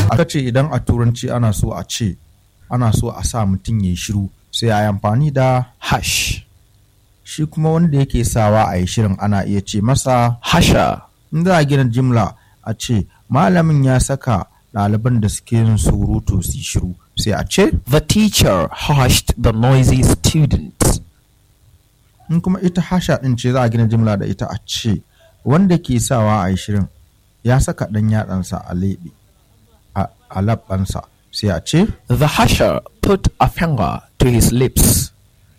aka ce idan a turanci ana so a ce ana so a sa mutum ya yi shiru sai a yi amfani da hush, shi kuma wanda yake sawa a yi shirin ana iya ce masa husher, in za a gina jimla a ce malamin ya saka ɗaliban da suke yin surutu su yi shiru sai a ce the teacher hushed the noisy students. in kuma ita hasha ɗin ce za a gina jimla da ita a ce wanda ke sawa a yi shirin ya saka ɗan yatsansa a leɓe a- a labbansa sai a ce The husher put a finger to his lips.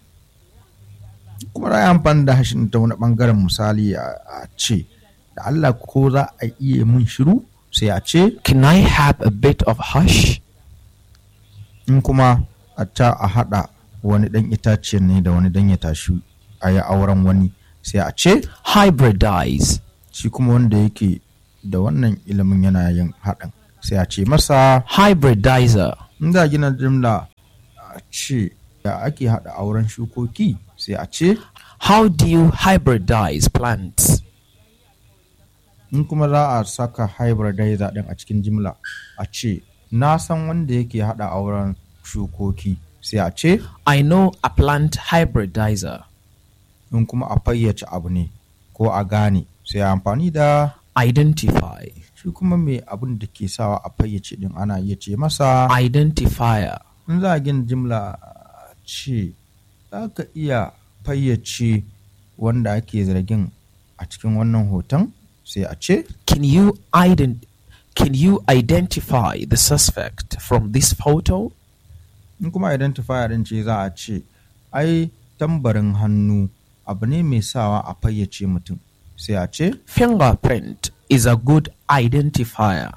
kuma za a yi amfani da hashin ta wani ɓangaren misali a a ce da Allah ko za a iya mun shiru sai a ce Can I have a bit of hush? in kuma a ta a haɗa wani ɗan itaciyar ne da wani dan ya tashi a yi auren wani sai a ce Hybridize. shi kuma wanda yake da wannan ilimin yana yin haɗin sai a ce masa Hybridizer. in za a gina jimla a ce da ake haɗa auren shukoki sai a ce How do you hybridize plants? in kuma za a saka hybridizer ɗin a cikin jimla a ce na san wanda yake haɗa auren shukoki sai a ce I know a plant hybridizer. in kuma a fayyace abu ne ko a gane sai a amfani da Identify. shi kuma mai abin da ke sawa a fayyace din ana iya ce masa Identifier. in za a gina jimla a ce za ka iya fayyace wanda ake zargin a cikin wannan hoton sai a ce Can you ident- Can you identify the suspect from this photo? in kuma identifier din ce za a ce ai tambarin hannu abu ne mai sawa a fayyace mutum sai a ce Fingerprint is a good identifier.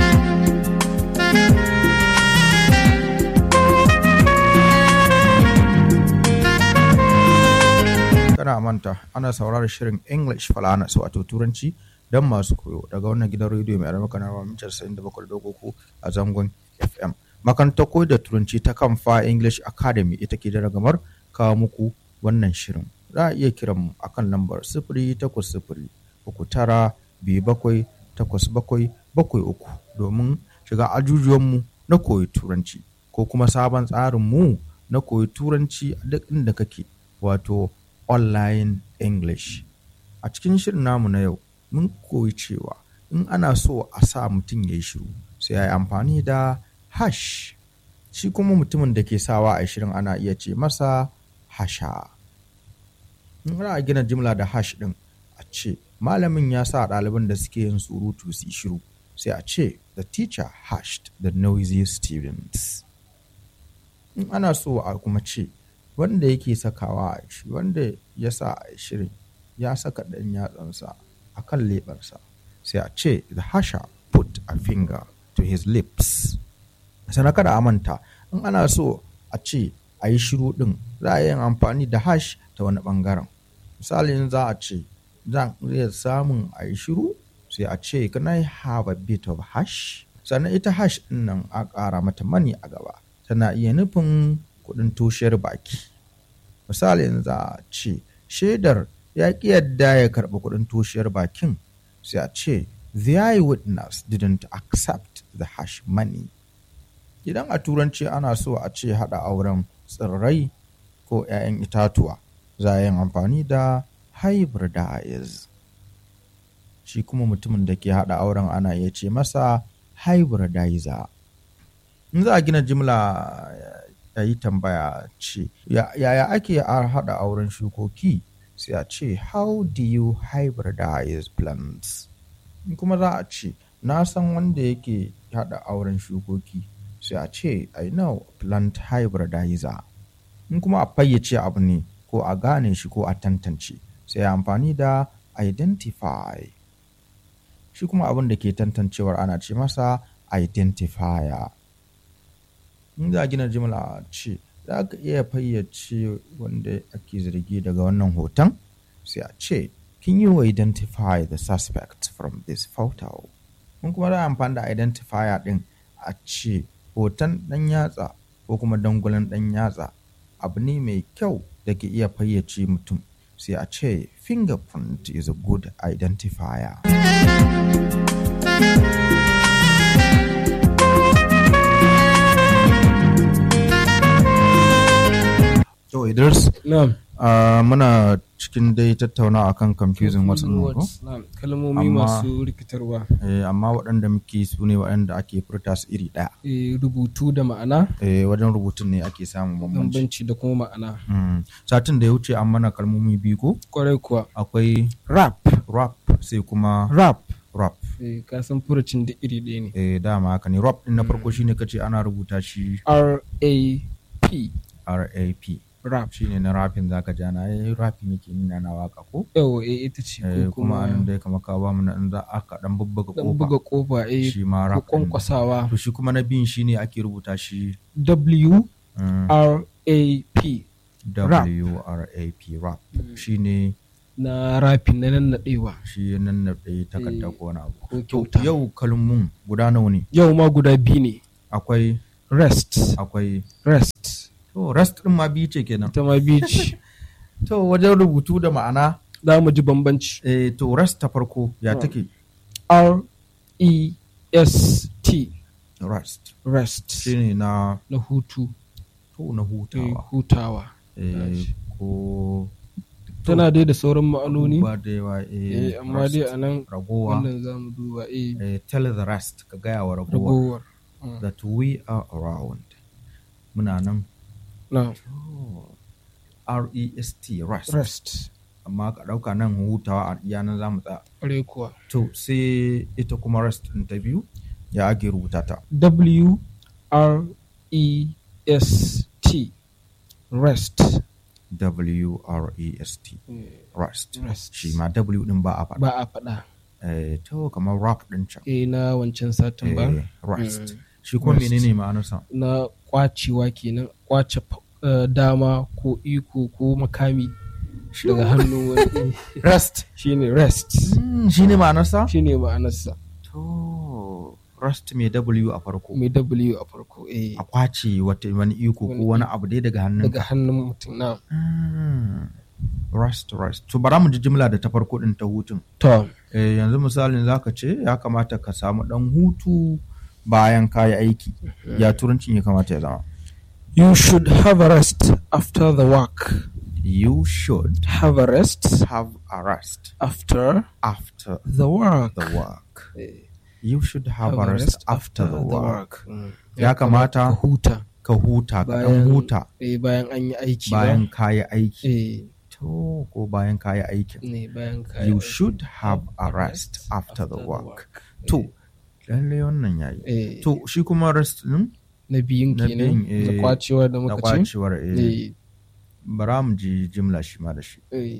kana manta ana sauraron shirin english falanas wato turanci don masu koyo daga wannan gidan rediyo mai alamaka na mitar 97.3 a zangon fm makarantar koyo da turanci ta kamfa english academy ita ke da ragamar kawo muku wannan shirin za a iya kiran mu akan lambar sifiri takwas sifiri uku tara biyu bakwai takwas bakwai bakwai uku domin shiga ajujuwanmu na koyi turanci ko kuma sabon tsarin mu na koyi turanci a duk inda kake wato online english a cikin shirin namu na yau mun koyi cewa in ana so a sa mutum ya yi shiru sai ya yi amfani da hash shi kuma mutumin da ke sawa a shirin ana iya ce masa hasha in ana gina jimla da hash din a ce malamin ya sa ɗaliban da suke yin surutu su yi shiru sai a ce the teacher hashed the noisy students in ana so a kuma ce wanda yake sakawa a shi wanda ya sa a shirin ya saka ɗan yatsansa a kan leɓarsa sai a ce the hasher put a finger to his lips sannan kada a manta in ana so a ce a yi shiru ɗin za a yi amfani da hash ta wani ɓangaren misali in za a ce zan iya samun a yi shiru sai a ce can I have a bit of hash sannan ita hash ɗin nan a ƙara mata mani a gaba tana iya nufin kuɗin toshiyar baki misali in za a ce shaidar ya ƙi yadda ya karɓi kuɗin toshiyar bakin sai a ce the eyewitness didn't accept the hash money idan a turanci ana so a ce haɗa auren tsirrai ko 'ya'yan itatuwa za a yin amfani da hybridize shi kuma mutumin da ke haɗa auren ana iya ce masa hybridizer in za a gina jimla ya yi tambaya ce yaya ake haɗa auren shukoki sai a ce how do you hybridize plants in kuma za a ce na san wanda yake haɗa auren shukoki sai a ce i know plant hybridizer in kuma a fayyace abu ne ko a gane shi ko a tantance sai amfani da identify shi kuma abin da ke tantancewar ana ce masa identifier in za a gina jimla ce za ka iya fayyace wanda ake zargi daga wannan hoton sai a ce can you identify the suspect from this photo in kuma za a amfani da identifier din a ce hoton ɗan yatsa ko kuma dangulan ɗan yatsa abu ne mai kyau da ke iya fayyace mutum sai a ce fingerprint is a good identifier listeners. na'am Ah, muna cikin dai tattauna akan confusing words ɗin nan ko? words, na'am kalmomi Amma- masu rikitarwa Eh, amma waɗanda muke su ne waɗanda ake furta su iri ɗaya eh, rubutu da ma'ana Eh, wajen rubutun ne ake samun bambanci bambanci da kuma ma'ana Mm. satin da ya wuce an mana kalmomi biyu ko kwarai kuwa akwai rap rap sai kuma rap rap eh, ka san furucin da iri ɗaya ne eh, dama haka ne rap din na farko shine kace ana rubuta shi R-A-P rap rap shine na rapin zaka ji ana yi rapin yake nuna na waka ko yawa eh, ita ce Eh, ko kuma kuma anan dai kamar ka ba mu na in za aka dan bubbuga dan buga kofa kofa eh, shi ma ko rap din. kwankwasawa to shi kuma na biyun shine ake rubuta shi W mm, R A P rap. w r a p rap shine na rapin na nannaɗewa shi nan na ɗaya takarda Eh, ko wani abu ko to kyauta yau kalmun guda nawa ne yau ma guda biyu ne akwai rest akwai rest to rest din ma biyu ce kenan ita ma biyu ce to wajen rubutu da ma'ana za mu ji bambanci eh, to rest ta farko ya Hmm. take R E S T rest rest shine na na hutu to na eh, hutawa hutawa eh, ko tana dai da sauran ma'anoni ba da yawa eh, eh, amma rest, dai a nan ragowa wannan za mu duba eh, eh, tell the rest ka gaya wa ragowa ragowar Mm. that we are around muna nan na R-E-S-T rest. rest amma ka ɗauka nan hutawa a iya nan za mu tsaya ƙwarai kuwa to sai ita kuma rest ɗin ta biyu ya ake rubuta ta W R E S T rest W-R-E-S-T rest Rest. shi ma W ɗin ba a faɗa ba a faɗa eh, to kamar rap ɗin can eh na wancan satin ba eh, rest Mm. shi kuma Rest. menene ma'anarsa na kwacewa kenan kwace fa- eh, dama ko iko ko makami daga hannun wani rest shine rest shi ne ma'anarsa shine ma'anarsa to rest mai W a farko mai W a farko eh a kwace wata wani iko ko Wani wani abu dai daga hannun daga hannun mutum na Mm. rest rest to bara mu ji jimla da ta farko ɗin ta hutun to Eh, yanzu misalin zaka ce ya kamata ka samu ɗan hutu bayan kayi aiki ya turancin ya kamata ya zama you should have a rest after the work you should have a rest have a rest after after the work the work Eh, you should have, a rest after the work Mm. Ya kamata- ka huta ka huta ka ɗan bayan huta eh, bayan an yi aiki bayan ba kayi aiki eh to ko bayan kayi aikin ne bayan ka you should have a rest after the work to lallai wannan yayi eh to shi kuma rest din na biyun na kenan biyun, da eh, kwacewa da na muka ce kwacewar eh, eh bara mu ji jimla shi ma da shi eh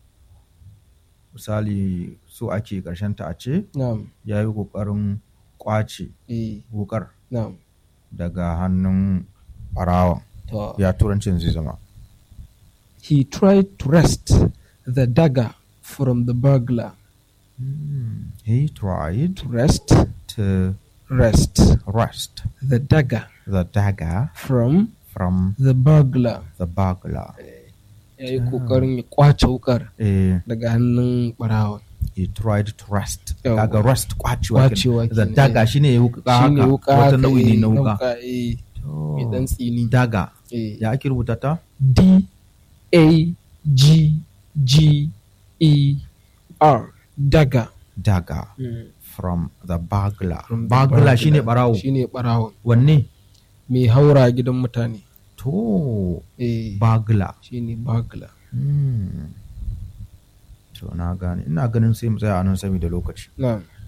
misali so ake karshen ta a ce na'am ya yi kokarin kwace eh wukar na'am daga hannun barawan to ya turancin zai zama he tried to wrest the dagger from the burglar he tried to wrest to wrest wrest the dagger the dagger from from the burglar the burglar ya yi kokarin ya kwace wukar eh, daga hannun barawa he tried to wrest Yawwa. kaga wrest kwacewa Kwacewa kenan. the kenan, dagger eh. shine wuka shine haka wuka wata haka, nau'i ne eh, na wuka eh To, mai dan tsini dagger eh ya ake rubuta ta D A G G E R dagger dagger from the burglar From the burglar shine barawo shine barawo wanne mai haura gidan mutane to eh burglar shine burglar Hmm. to na gane ina ganin sai mu tsaya a nan saboda lokaci na'am